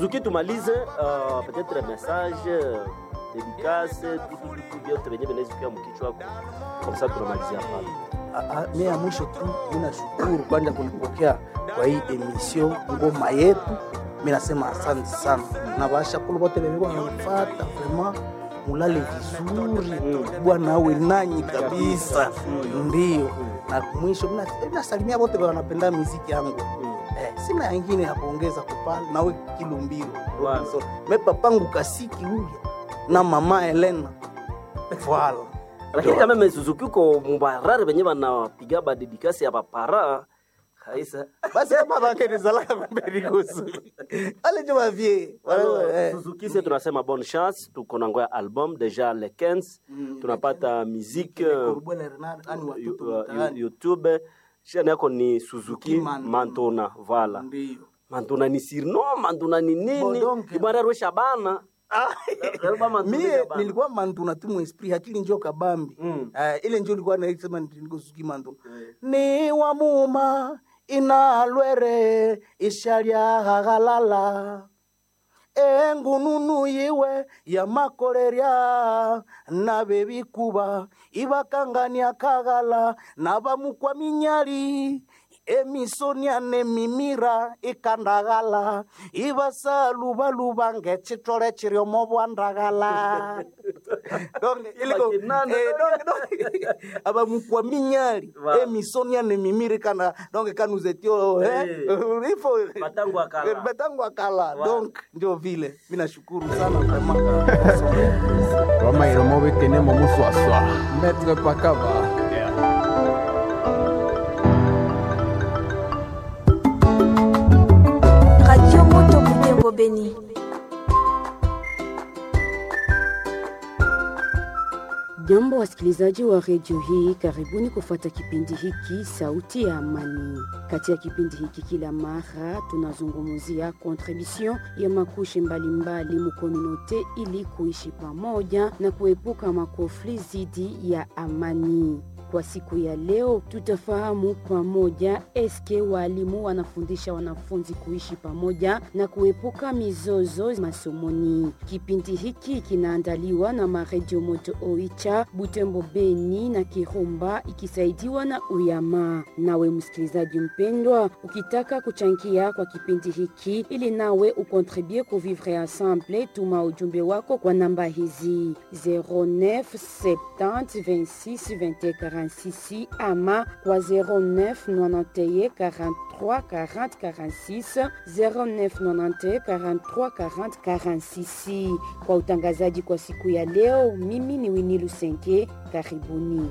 Suzuki tumalize uh, peut-être message uh, dédicace vitu vitu vyote venye vinaweza mkichwa wako kwa sababu tunamalizia pale. Ah, ah, mi ya mwisho tu mi nashukuru kwanza kunipokea kwa hii emission ngoma yetu mi nasema asante sana na bashakulu bote bebeko nanifata vrema mulale vizuri bwana awe nanyi kabisa ndio na mwisho mina- minasalimia bote wanapenda miziki yangu eh, sina yangine ya kuongeza kupale nawe kilumbiro Bwana. So, me papangu kasiki huya na mama Elena voilà Lakini kama mimi Suzuki uko mubarare venye wanapiga ba dedikasi ya bapara kaisa. basi kama bakenezalaka kumbeni kusu ale jo bavie Alors, Suzuki sisi tunasema bonne chance, tuko na ngoya album deja le 15 tunapata musique uh, yu- uh, YouTube shani yako ni Suzuki Mantona. Mantona, voilà. ndio Mantona ni sirno, Mantona ni nini? Bodonke. Ibara ro Shabana. Karibu Mantona mie Shabana. nilikuwa mantuna tu mwesprit akili njo kabambi Mm. uh, ile njo ilikuwa naisema nikosuki mantuna ni wamuma inalwere ishalya hagalala engununu yiwe yamakolerya nabebikuba ibakangania kagala nabamukwa minyali emisoniane mimira ikandagala ibasalubaluba ngecitole ciriomo bwandagala Donc, iliko- Bakinanda. eh, donc- donc, abamukwa minyali Wow. emisoniane mimira ikanda donc kanuzetio eh, Eh. ifo Batangu akala. batangu akala Wow. donc ndio vile mi nashukuru sana vraiment Roma iromo bekene mo muswaswa. Maître Pakaba. Radio Moto Butembo Beni. Jambo wasikilizaji wa redio hii, karibuni kufuata kipindi hiki Sauti ya Amani. Katika kipindi hiki kila mara tunazungumzia kontribution ya makushe mbalimbali mukomunote ili kuishi pamoja na kuepuka makofli zidi ya amani. Kwa siku ya leo tutafahamu pamoja eske walimu wanafundisha wanafunzi kuishi pamoja na kuepuka mizozo masomoni. Kipindi hiki kinaandaliwa na maredio Moto Oicha, Butembo, Beni na Kirumba ikisaidiwa na Uyama. Nawe msikilizaji mpendwa, ukitaka kuchangia kwa kipindi hiki ili nawe ukontribue ku vivre ensemble, tuma ujumbe wako kwa namba hizi 09 70 26 21 46 ama kwa 09 91 43 40 46 09 91 43 40 46. Kwa utangazaji kwa siku ya leo, mimi ni Winnie Lusenke, karibuni.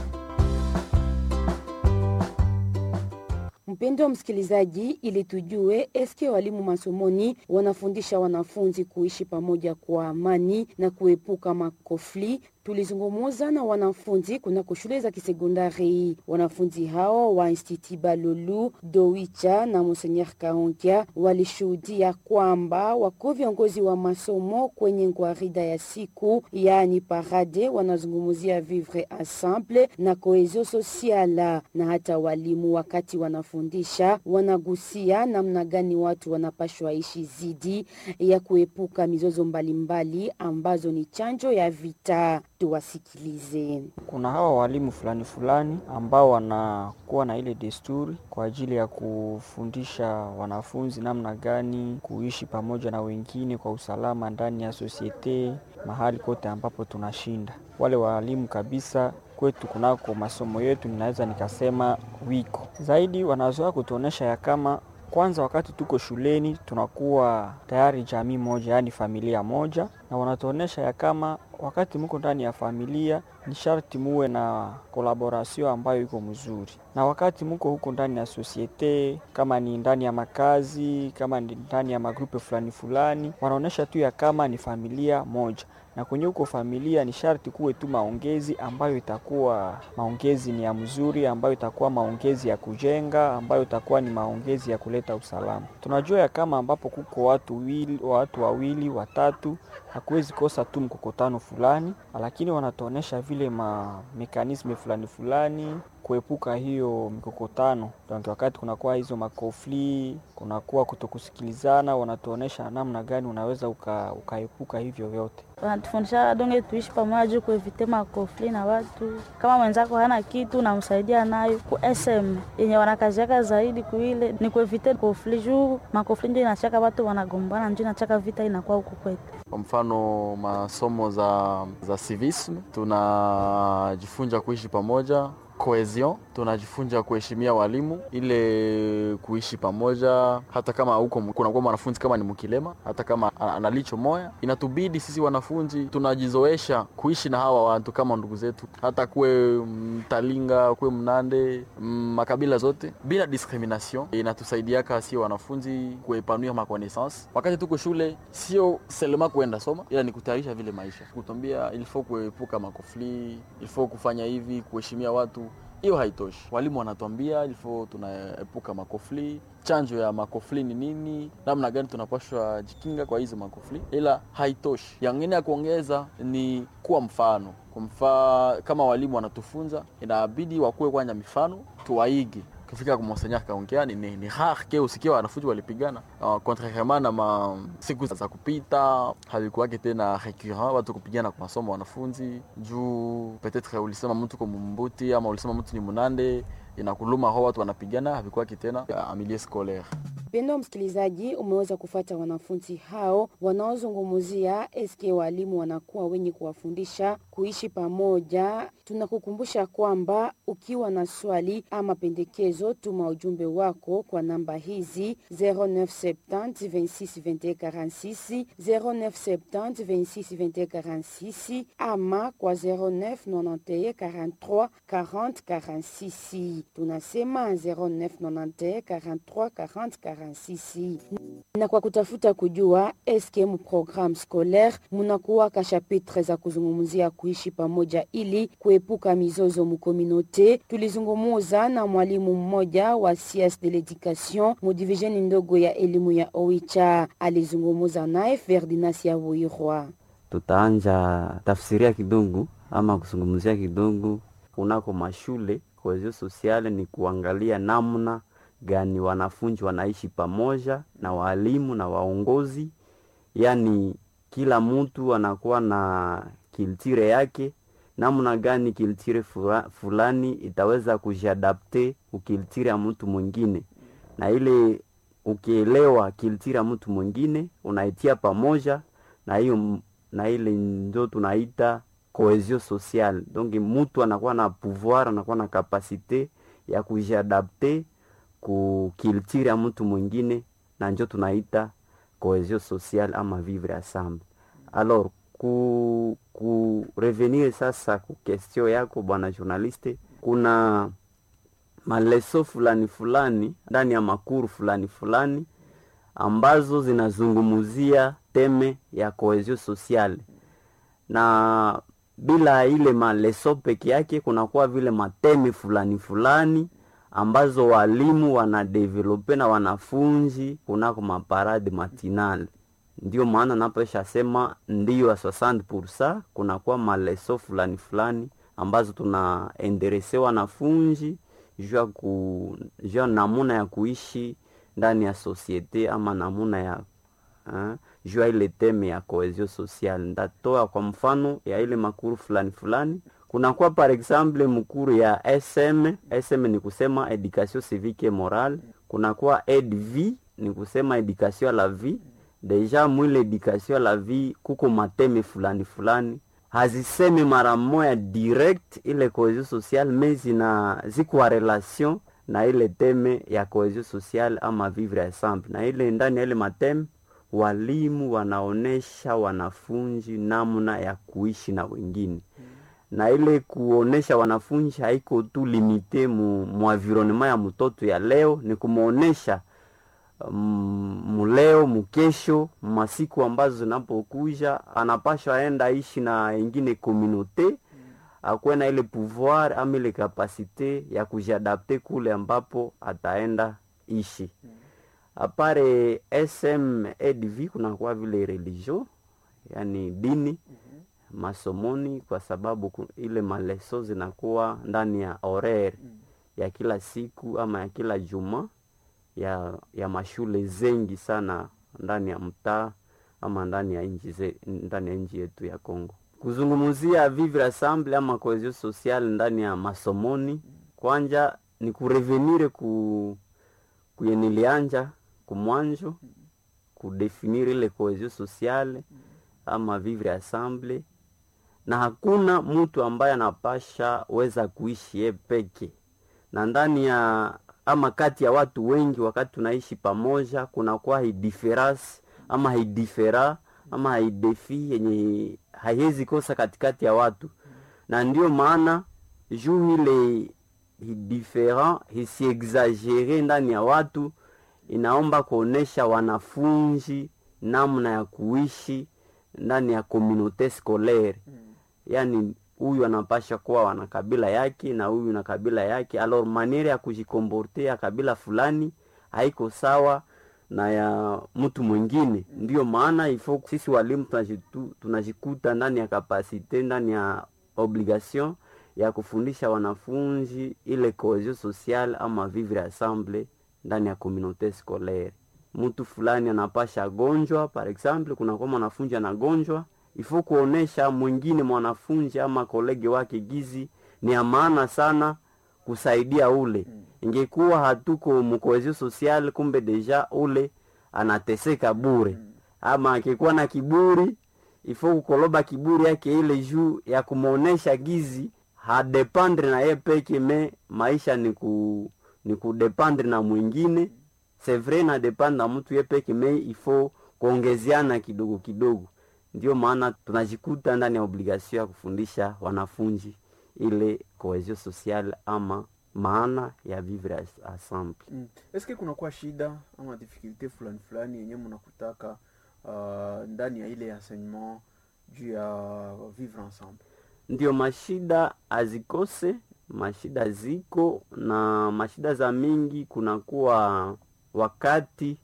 Mpendo wa msikilizaji, ili tujue eske walimu masomoni wanafundisha wanafunzi kuishi pamoja kwa amani na kuepuka makofli. Tulizungumuza na wanafunzi kunako shule za kisekondari. Wanafunzi hao wa Institut Balulu, Dowicha na Monseigneur Kaonkia walishuhudia kwamba wako viongozi wa masomo kwenye ngwarida ya siku, yaani parade, wanazungumzia vivre ensemble na cohesion sociale, na hata walimu wakati wanafundisha wanagusia namna gani watu wanapashwa ishi zidi ya kuepuka mizozo mbalimbali ambazo ni chanjo ya vita. Tuwasikilize. Kuna hawa walimu fulani fulani ambao wanakuwa na ile desturi kwa ajili ya kufundisha wanafunzi namna gani kuishi pamoja na wengine kwa usalama ndani ya sosiete mahali kote ambapo tunashinda. Wale walimu kabisa kwetu kunako masomo yetu, ninaweza nikasema wiko zaidi, wanazoea kutuonesha ya kama kwanza wakati tuko shuleni tunakuwa tayari jamii moja, yaani familia moja, na wanatuonesha ya kama wakati muko ndani ya familia ni sharti muwe na kolaborasio ambayo iko mzuri, na wakati muko huko ndani ya sosiete, kama ni ndani ya makazi, kama ni ndani ya magrupe fulani fulani, wanaonesha tu ya kama ni familia moja na kwenye huko familia ni sharti kuwe tu maongezi ambayo itakuwa maongezi ni ya mzuri, ambayo itakuwa maongezi ya kujenga, ambayo itakuwa ni maongezi ya kuleta usalama. Tunajua ya kama ambapo kuko watu wili, watu wawili watatu, hakuwezi kosa tu mkokotano fulani, lakini wanatuonesha vile ma mekanisme fulani fulani kuepuka hiyo mikokotano. Donc wakati kunakuwa hizo makofli, kunakuwa kutokusikilizana, wanatuonesha namna gani unaweza uka, ukaepuka hivyo vyote. Wanatufundisha donge tuishi pamoja juu kuevite makofli na watu. Kama mwenzako hana kitu unamsaidia nayo. Ku SM yenye wanakaziaka zaidi kuile ni kuevite kofli juu makofli ndio inachaka watu wanagombana, ndio inachaka vita inakuwa huku kwetu. Kwa mfano masomo za, za civisme tunajifunza kuishi pamoja cohesion tunajifunza kuheshimia walimu, ile kuishi pamoja, hata kama huko kunakuwa mwanafunzi kama ni mkilema, hata kama analicho moya, inatubidi sisi wanafunzi tunajizoesha kuishi na hawa watu kama ndugu zetu, hata kuwe Mtalinga, kuwe Mnande, makabila zote bila discrimination. Inatusaidiaka sio wanafunzi kuepanua makonaissance wakati tuko shule, sio selema kuenda soma, ila ni kutayarisha vile maisha, kutambia ilifo kuepuka makofli, ilifo kufanya hivi, kuheshimia watu hiyo haitoshi. Walimu wanatuambia ilifo tunaepuka makofli, chanjo ya makofli ni nini, namna gani tunapashwa jikinga kwa hizo makofli, ila haitoshi. Yangine ya kuongeza ni kuwa mfano kwa mfano, kama walimu wanatufunza, inabidi wakuwe kwanja mifano tuwaige kufika kumonsenya kaongea ni, ni, ni rare ke usikia wanafunzi walipigana uh, contrairement na ma siku za kupita havikuwake tena recurrent watu kupigana kwa masomo wanafunzi juu peut-être ulisema mtu kwa mumbuti ama ulisema mtu ni munande inakuluma ho watu wanapigana havikuwake tena amilie scolaire Pendo msikilizaji, umeweza kufata wanafunzi hao wanaozungumzia eske walimu wanakuwa wenye kuwafundisha kuishi pamoja. Tunakukumbusha kwamba ukiwa na swali ama pendekezo, tuma ujumbe wako kwa namba hizi 0970 26 21 46 0970 26 21 46 ama kwa 0991 43 40 46. Tunasema 0991 43 40 46 na kwa kutafuta kujua eske mu programme scolaire munakuwa ka chapitre za kuzungumzia kuishi pamoja ili kuepuka mizozo mukominote. Tulizungumuza na mwalimu mmoja wa sciences de l'education mu divisioni ndogo ya elimu ya Oicha, alizungumuza naye Ferdinand Yabuirwa. Tutaanja tafsiria kidogo ama kuzungumzia kidogo kunako mashule. Cohesion sociale ni kuangalia namna gani wanafunzi wanaishi pamoja na walimu na waongozi, yaani kila mtu anakuwa na kiltire yake, namna gani kiltire fulani itaweza kujiadapte ukiltire ya mtu mwingine, na ile ukielewa kiltire ya mtu mwingine unaitia pamoja na hiyo, na ile ndio tunaita cohesion sociale. Donc mtu anakuwa na pouvoir, anakuwa na kapasite ya kujiadapte ku kiltire ya mtu mwingine na njo tunaita cohesion sociale ama vivre ensemble. Alors ku, ku revenir sasa ku question yako bwana journaliste, kuna maleso fulani fulani ndani ya makuru fulani fulani ambazo zinazungumuzia teme ya cohesion sociale, na bila ile maleso peke yake kunakuwa vile mateme fulani fulani ambazo walimu wanadevelope na wanafunzi kunako maparade matinale. Ndio maana napoesha sema ndio ya 60% kunakuwa maleso fulani fulani ambazo tunaenderese wanafunzi jua ku jua namuna ya kuishi ndani ya sosiete ama namuna ya uh, jua ile teme ya cohesion sociale. Ndatoa kwa mfano ya ile makuru fulani fulani kunakuwa par exemple mkuru ya SM. SM ni kusema education civique et morale. Kunakuwa EDV ni kusema education la vie. Deja mwile education la vie kuko mateme fulani fulani haziseme mara moya direct ile cohesion sociale, mais zina zikuwa relation na ile teme ya cohesion sociale ama vivre ensemble, na ile ndani ya ile mateme walimu wanaonesha wanafunzi namna ya kuishi na wengine na ile kuonesha wanafunzi haiko tu limite mu, mu environnement ya mtoto ya leo, ni kumwonesha um, muleo mukesho masiku ambazo zinapokuja anapashwa aenda ishi na ingine komunote akuwe na ile pouvoir ama ile kapasite ya kujiadapte kule ambapo ataenda ishi. Apare SM EDV kunakuwa vile religion, yani dini masomoni kwa sababu ku- ile maleso zinakuwa ndani ya horaire ya kila siku ama ya kila juma ya, ya mashule zengi sana ndani ya mtaa ama ndani ya nchi ze- ndani ya nchi yetu ya Kongo. Kuzungumzia vivre ensemble ama cohesion sociale ndani ya masomoni, kwanja ni kurevenire ku kuyenilianja kumwanjo kudefinir ile cohesion sociale ama vivre ensemble, na hakuna mtu ambaye anapasha weza kuishi ye peke na ndani ya ama kati ya watu wengi, wakati tunaishi pamoja, kunakuwa hidifference ama haidifera ama haidefi yenye haiwezi kosa katikati ya watu, na ndio maana juu ile hidifferent hisiexagere ndani ya watu, inaomba kuonesha wanafunzi namna ya kuishi ndani ya communaute scolaire yani huyu anapasha kuwa wana kabila yake na huyu na kabila yake, alors maniere ya kujikomporte ya kabila fulani haiko sawa na ya mtu mwingine. Ndiyo maana ifo sisi walimu tunajitu- tunajikuta ndani ya kapasite, ndani ya obligation ya kufundisha wanafunzi ile cohesion sociale ama vivre ensemble ndani ya communaute scolaire. Mtu fulani anapasha gonjwa, par exemple, kunakuwa mwanafunzi anagonjwa ifo kuonesha mwingine mwanafunzi ama kolege wake gizi ni ya maana sana kusaidia ule. Ingekuwa hatuko mkohezio social, kumbe deja ule anateseka bure, ama akikuwa na kiburi ifo kukoloba kiburi yake ile juu ya kumwonesha gizi hadependre na ye peke, me maisha ni ku ni kudependre na mwingine. C'est vrai na dependre na mtu ye peke, me ifo kuongezeana kidogo kidogo ndio maana tunajikuta ndani ya obligation ya kufundisha wanafunzi ile cohesion sociale ama maana ya vivre as- ensemble. Mm. Eske kunakuwa shida ama difficulté fulani fulani yenye mnakutaka uh, ndani ya ile enseignement juu ya vivre ensemble? Ndio mashida azikose, mashida ziko na mashida za mingi. Kunakuwa wakati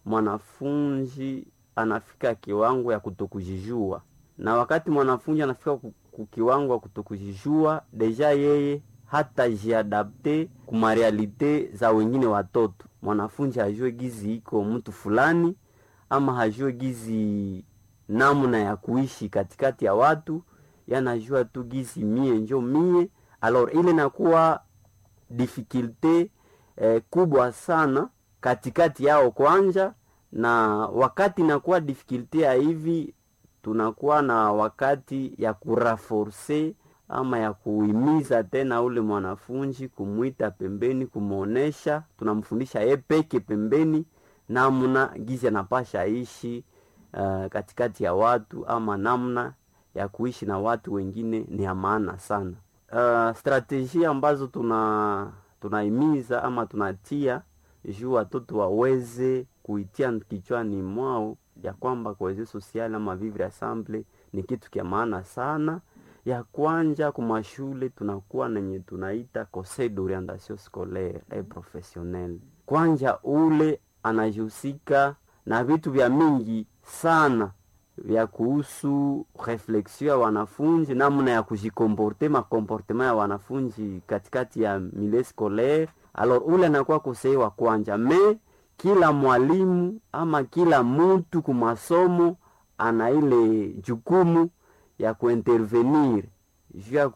mwanafunzi anafika kiwango ya kutokujijua, na wakati mwanafunzi anafika ku- ku kiwango ya kutokujijua, deja yeye hata jiadapte kuma realite za wengine watoto. Mwanafunzi hajue gizi iko mtu fulani, ama hajue gizi namna ya kuishi katikati ya watu, yanajua tu gizi mie njo mie. Alors ile nakuwa difficulte eh, kubwa sana katikati yao kwanja, na wakati nakuwa difficulte ya hivi, tunakuwa na wakati ya kuraforce ama ya kuhimiza tena ule mwanafunzi, kumwita pembeni, kumwonesha, tunamfundisha ye peke pembeni namna gizi anapasha ishi uh, katikati ya watu ama namna ya kuishi na watu wengine ni ya maana sana. Uh, strategia ambazo tuna tunahimiza ama tunatia juu watoto waweze kuitia kichwani mwao ya kwamba cohesion sociale ama vivre ensemble ni kitu kya maana sana. Ya kwanja kumashule tunakuwa nenye tunaita conseil d'orientation scolaire et professionnelle. Kwanja ule anajihusika na vitu vya mingi sana vya kuhusu reflexion ya wanafunzi, namna ya kujikomporte, makomportema ya wanafunzi katikati ya milieu scolaire. Alors ule anakuwa kosei wa kwanja, me kila mwalimu ama kila mtu kumasomo ana ile jukumu ya kuintervenir juu ya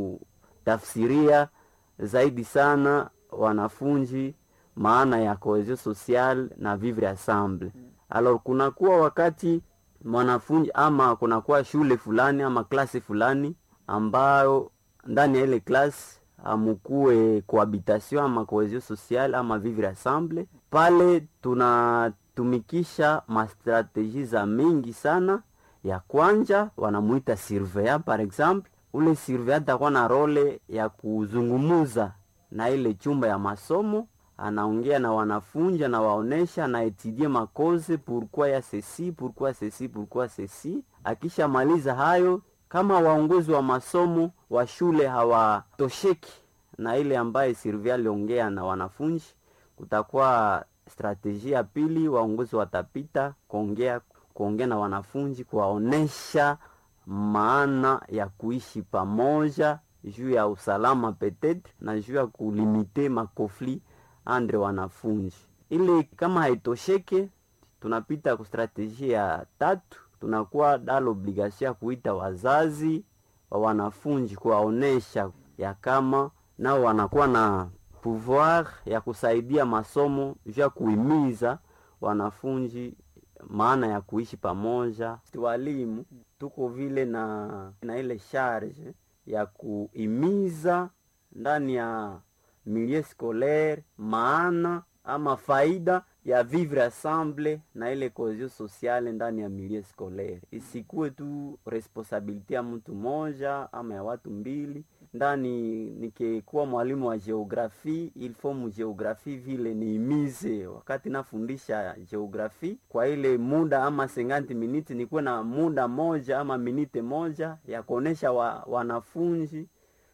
kutafsiria zaidi sana wanafunzi maana ya cohesion sociale na vivre ensemble. Alors kunakuwa wakati mwanafunzi ama kunakuwa shule fulani ama klasi fulani ambayo ndani ya ile klasi amukue cohabitation ama cohesion sociale ama vivre ensemble, pale tunatumikisha mastrategie za mingi sana. Ya kwanja wanamuita surveillant par exemple. Ule surveillant atakuwa na role ya kuzungumuza na ile chumba ya masomo anaongea na wanafunzi, anawaonesha, anaetudie makoze pourquoi ya ceci pourquoi ceci pourquoi ceci. Akishamaliza hayo, kama waongozi wa masomo wa shule hawatosheki na ile ambaye Sylvia aliongea na wanafunzi, kutakuwa strategia ya pili, waongozi watapita kuongea kuongea na wanafunzi, kuwaonesha maana ya kuishi pamoja juu ya usalama petetre na juu ya kulimite makofli andre wanafunzi. Ili kama haitosheke, tunapita ku strategie ya tatu, tunakuwa dal obligation ya kuita wazazi wa wanafunzi kuwaonesha ya kama nao wanakuwa na pouvoir ya kusaidia masomo juu ya kuhimiza wanafunzi maana ya kuishi pamoja. Walimu tuko vile na, na ile charge ya kuhimiza ndani ya milieu scolaire maana ama faida ya vivre ensemble na ile cohesion sociale ndani ya milieu scolaire, isikuwe tu responsabilite ya mtu moja ama ya watu mbili. Ndani nikikuwa mwalimu wa geografie, il faut mu geografie vile niimize wakati nafundisha geografie kwa ile muda ama 50 minutes, nikuwe na muda moja ama minute moja ya kuonesha wa, wanafunzi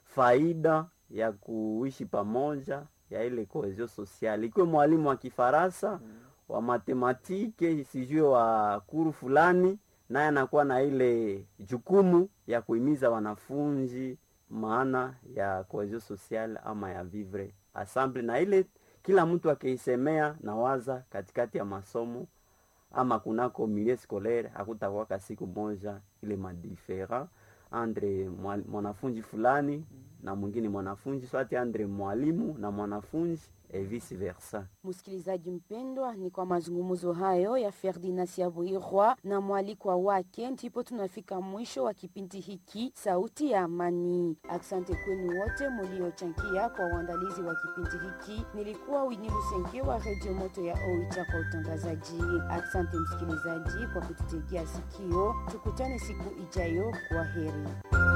faida ya kuishi pamoja ya ile cohesion sociale. Ikiwe mwalimu wa Kifaransa mm. wa matematike sijue wa kuru fulani, naye anakuwa na ile jukumu ya kuhimiza wanafunzi maana ya cohesion sociale ama ya vivre ensemble, na ile kila mtu akiisemea na waza katikati ya masomo ama kunako milieu scolaire, hakutakuwaka siku moja ile madifera andre mwanafunzi fulani na mwingine mwanafunzi swati andre mwalimu na mwanafunzi e vice versa. Msikilizaji mpendwa, ni kwa mazungumzo hayo ya Ferdinand Siabuirwa na mwalikwa wake ndipo tunafika mwisho wa kipindi hiki Sauti ya Amani. Asante kwenu wote muliochangia kwa uandalizi wa kipindi hiki. Nilikuwa Wini Lusenge wa Redio Moto ya Oicha kwa utangazaji. Asante msikilizaji kwa kututegea sikio. Tukutane siku ijayo. Kwa heri.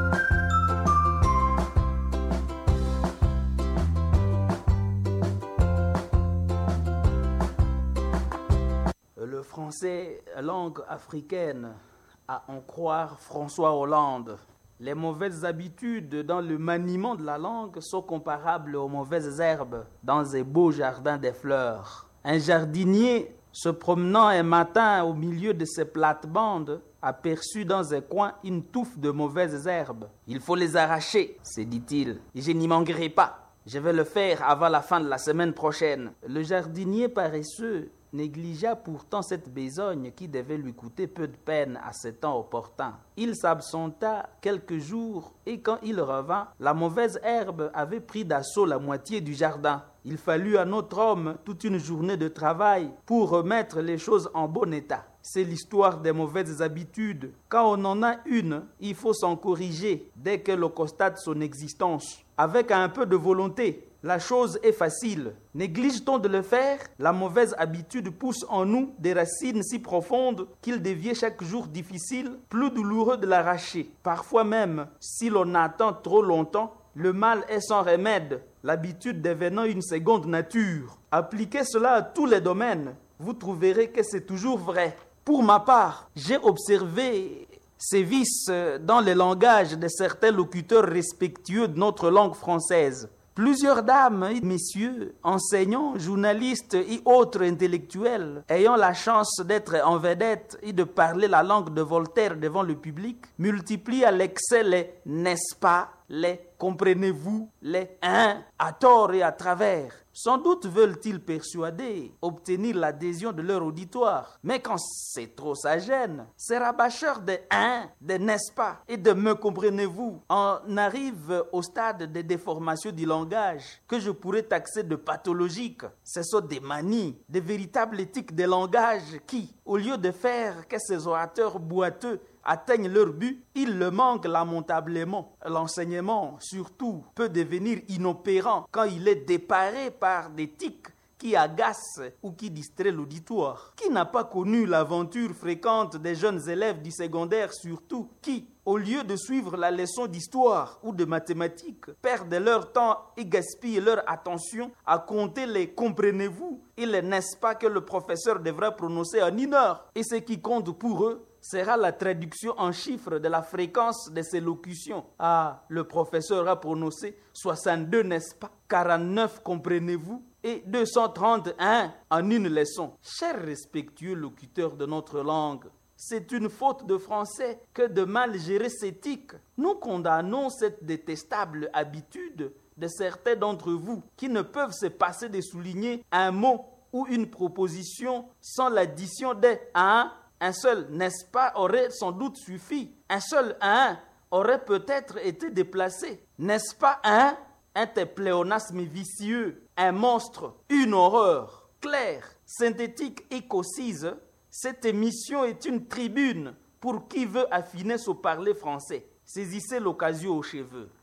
Le français, langue africaine, à en croire François Hollande. Les mauvaises habitudes dans le maniement de la langue sont comparables aux mauvaises herbes dans un beau jardin des fleurs. Un jardinier se promenant un matin au milieu de ses plates-bandes aperçut dans un coin une touffe de mauvaises herbes. Il faut les arracher, se dit-il, et je n'y manquerai pas. Je vais le faire avant la fin de la semaine prochaine. Le jardinier paresseux négligea pourtant cette besogne qui devait lui coûter peu de peine à ce temps opportun. Il s'absenta quelques jours et quand il revint, la mauvaise herbe avait pris d'assaut la moitié du jardin. Il fallut à notre homme toute une journée de travail pour remettre les choses en bon état. C'est l'histoire des mauvaises habitudes. Quand on en a une, il faut s'en corriger dès que l'on constate son existence. Avec un peu de volonté, la chose est facile. Néglige-t-on de le faire La mauvaise habitude pousse en nous des racines si profondes qu'il devient chaque jour difficile, plus douloureux de l'arracher. Parfois même, si l'on attend trop longtemps, le mal est sans remède, l'habitude devenant une seconde nature. Appliquez cela à tous les domaines, vous trouverez que c'est toujours vrai. Pour ma part, j'ai observé ces vices dans le langage de certains locuteurs respectueux de notre langue française. Plusieurs dames et messieurs, enseignants, journalistes et autres intellectuels, ayant la chance d'être en vedette et de parler la langue de Voltaire devant le public, multiplient à l'excès les n'est-ce pas, les comprenez-vous, les hein, à tort et à travers. Sans doute veulent-ils persuader, obtenir l'adhésion de leur auditoire. Mais quand c'est trop, ça gêne. Ces rabâcheurs de hein, de n'est-ce pas et de me comprenez-vous en arrive au stade de déformation du langage que je pourrais taxer de pathologique. Ce sont des manies, des véritables éthiques des langages qui, au lieu de faire que ces orateurs boiteux atteignent leur but, ils le manquent lamentablement. L'enseignement, surtout, peut devenir inopérant quand il est déparé par des tics qui agacent ou qui distraient l'auditoire. Qui n'a pas connu l'aventure fréquente des jeunes élèves du secondaire, surtout, qui, au lieu de suivre la leçon d'histoire ou de mathématiques, perdent leur temps et gaspillent leur attention à compter les comprenez-vous et les n'est-ce pas que le professeur devrait prononcer en une heure. Et ce qui compte pour eux, sera la traduction en chiffres de la fréquence de ces locutions. Ah, le professeur a prononcé 62, n'est-ce pas 49, comprenez-vous et 231 en une leçon. Chers respectueux locuteurs de notre langue, c'est une faute de français que de mal gérer ses tics. Nous condamnons cette détestable habitude de certains d'entre vous qui ne peuvent se passer de souligner un mot ou une proposition sans l'addition des un. Un seul, n'est-ce pas, aurait sans doute suffi. Un seul un aurait peut-être été déplacé. N'est-ce pas un Un pléonasme vicieux, un monstre, une horreur. Claire, synthétique et concise, cette émission est une tribune pour qui veut affiner son parler français. Saisissez l'occasion aux cheveux.